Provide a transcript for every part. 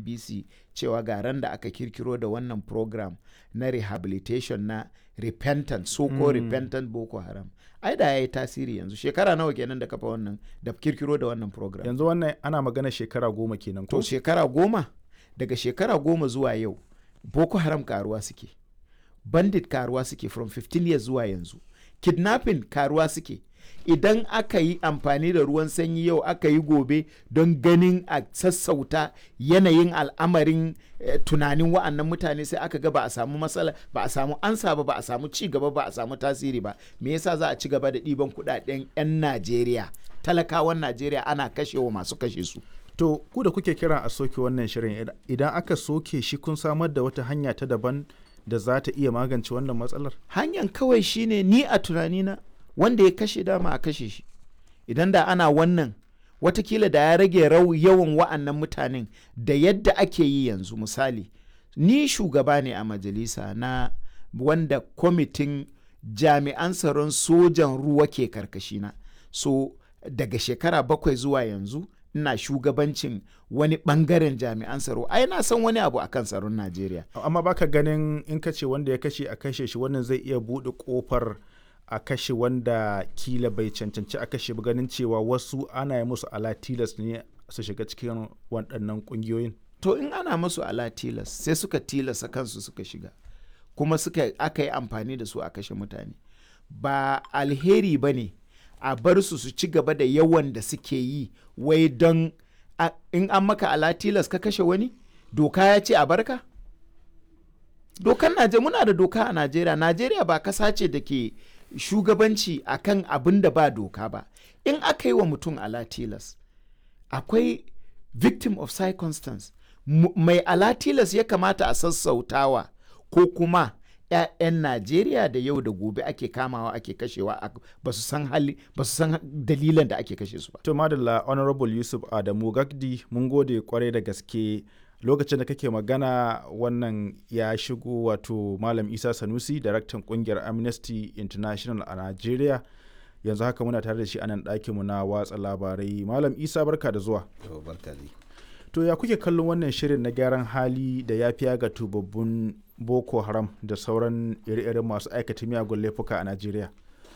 bbc cewa ga ran da aka kirkiro da wannan program na rehabilitation na repentant so ko Mm. repentant boko haram ai da ya yi tasiri yanzu shekara nawa kenan da kafa wannan da kirkiro da wannan program yanzu wannan ana magana shekara goma kenan to ko shekara goma daga shekara goma zuwa yau boko haram karuwa suke bandit karuwa suke from 15 years zuwa yanzu kidnapping karuwa suke idan aka yi amfani da ruwan sanyi yau aka yi gobe don ganin a sassauta yanayin al'amarin eh, tunanin wa'annan mutane sai aka ga ba a samu matsala ba a samu ansa ba ba a samu ci gaba ba a samu tasiri ba me yasa za a ci gaba da ɗiban kuɗaɗen 'yan najeriya talakawan najeriya ana kashewa masu kashe su to ku da kuke kiran a soke wannan shirin id- idan aka soke shi kun samar da wata hanya ta daban da za ta iya magance wannan matsalar hanyar kawai shine ni a tunanina wanda ya kashe dama a kashe shi idan da ana wannan watakila da ya rage rau yawan wa'annan mutanen da yadda ake yi yanzu misali ni shugaba ne a majalisa na wanda kwamitin jami'an tsaron sojan ruwa ke karkashina so daga shekara bakwai zuwa yanzu ina shugabancin wani bangaren jami'an tsaro ai na san wani abu akan tsaron najeriya amma baka ganin in ka ce wanda ya kashe a kashe shi wannan zai iya buɗe ƙofar a kashe wanda kila bai cancanci a kashe ba ganin cewa wasu ana yi musu ala tilas ne su shiga cikin waɗannan ƙungiyoyin to in ana masu ala tilas sai suka tilasa kansu suka shiga kuma suka aka yi amfani da su a kashe mutane ba alheri ba ne a bar su su ci gaba da yawan da suke yi wai don a- in an maka ala tilas ka kashe wani doka ya ce a barka dokan Najeriya muna da doka a Najeriya Najeriya ba kasa ce da ke shugabanci akan abin da ba doka ba in aka yi wa mutum ala tilas akwai victim of circumstance M- mai alatilas ya kamata a sassautawa ko kuma 'ya'yan najeriya da yau da gobe ake kamawa ake kashewa a- ba su san hali ba su san dalilan da ake kashe su ba to madalla honorable yusuf adamu gagdi mun gode kwarai da gaske lokacin da kake magana wannan ya shigo wato malam isa sanusi daraktan kungiyar amnesty international a nigeria yanzu haka muna tare da shi a nan ɗakinmu na watsa labarai malam isa barka da zuwa Yau, barka dai. to ya kuke kallon wannan shirin na gyaran hali da ya fiya ga tubabbun boko haram da sauran ire-iren masu aikata miyagun laifuka a najeriya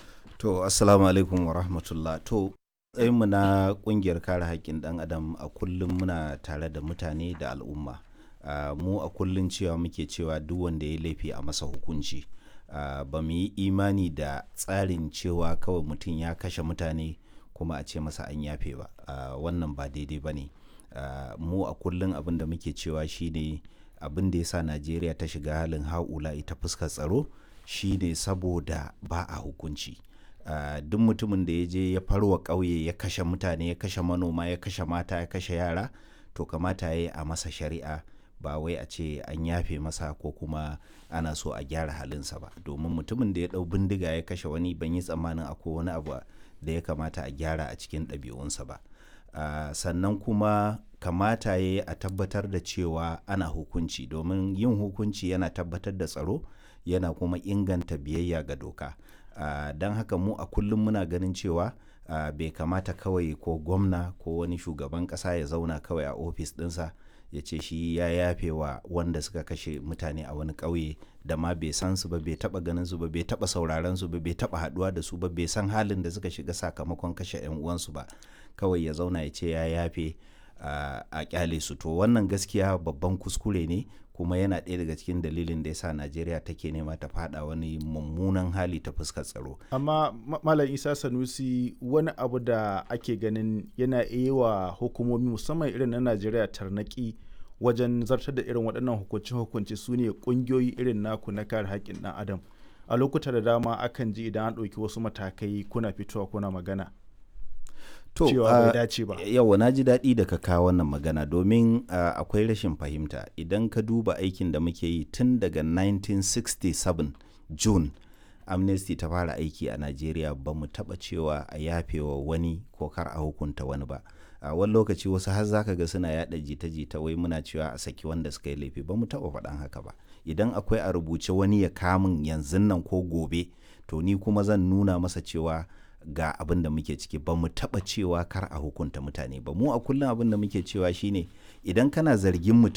To, Assalamu alaikum wa rahmatullah. To, mu na ƙungiyar kare haƙƙin ɗan adam a kullum muna tare da mutane da al'umma. Ah, mu a kullum cewa muke cewa duk wanda ya laifi a masa hukunci. Ah, ba mu yi imani da tsarin cewa kawai mutum ya kashe mutane kuma a ce masa an yafe ba. Ah, wannan ba daidai ba ne. Ah, mu a kullum abin da muke cewa shine abin da ya sa Najeriya ta shiga halin ha'ula ita fuskar tsaro shine saboda ba a hukunci. Uh, duk mutumin da ya je ya farwa ƙauye ya kashe mutane ya kashe manoma ya kashe mata ya kashe yara to kamata ya yi a masa shari'a ba wai a ce an yafe masa ko kuma ana so a gyara halinsa ba domin mutumin da ya ɗau bindiga ya kashe wani ban yi tsammanin akwai wani abu da ya kamata a gyara a cikin ɗabi'unsa ba uh, sannan kuma kamata ya yi a tabbatar da cewa ana hukunci domin yin hukunci yana tabbatar da tsaro yana kuma inganta biyayya ga doka Uh, don haka mu a kullum muna ganin cewa uh, bai kamata kawai ko gwamna ko wani shugaban kasa ya zauna kawai a ofis dinsa ya ce shi ya yafe wa wanda suka kashe mutane a wani ƙauye da ma bai san su ba bai taba ganin su ba bai taba sauraron su ba bai taba haduwa da su ba bai san halin da suka shiga sakamakon kashe yan uwansu ba kawai ya zauna ya ce ya yafe uh, a kyale su to wannan gaskiya babban kuskure ne kuma yana ɗaya daga cikin dalilin da ya sa najeriya take nema ta fada wani mummunan hali ta fuskar tsaro amma Ma- malam isa sanusi wani abu da ake ganin yana iya wa hukumomi musamman irin na najeriya tarnaki wajen zartar da irin waɗannan hukunce-hukunce su ne ƙungiyoyi irin naku na kare haƙƙin ɗan adam a lokuta da dama akan ji idan an ɗauki wasu matakai kuna fitowa kuna magana cewa bai uh, dace ba yawa na ji daɗi da ka kawo wannan magana domin uh, akwai rashin fahimta idan ka duba aikin da muke yi tun daga 1967 june amnesty ta fara aiki a najeriya ba mu taɓa cewa a yafewa wani ko kar a hukunta wani ba a wani lokaci wasu har zaka ga suna yada jita-jita wai muna cewa a saki wanda suka yi laifi ba mu taɓa faɗan haka ba idan akwai a rubuce wani ya kamun yanzun nan ko gobe to ni kuma zan nuna masa cewa ga abin da muke ciki ba mu taɓa cewa kar a hukunta mutane ba mu a kullum abin da muke cewa shine idan kana zargin mutum